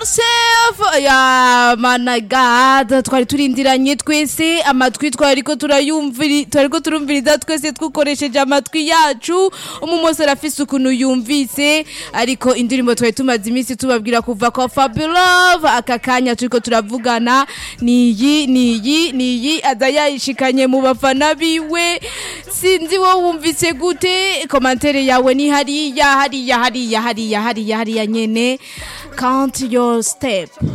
Chef ya mana god twari turindiranye twese amatwi twariko turayumviri twariko turumviriza twese twukoresheje amatwi yacu umumose arafise ukuntu yumvise ariko indirimbo twari tumaze iminsi tubabwira kuva kwa Fabulove aka kanya turiko turavugana niyi niyi niyi aza yayishikanye mu bafana biwe sinzi wowe wumvise gute komantere yawe ni hariya hariya hariya hariya hariya hariya nyene count your step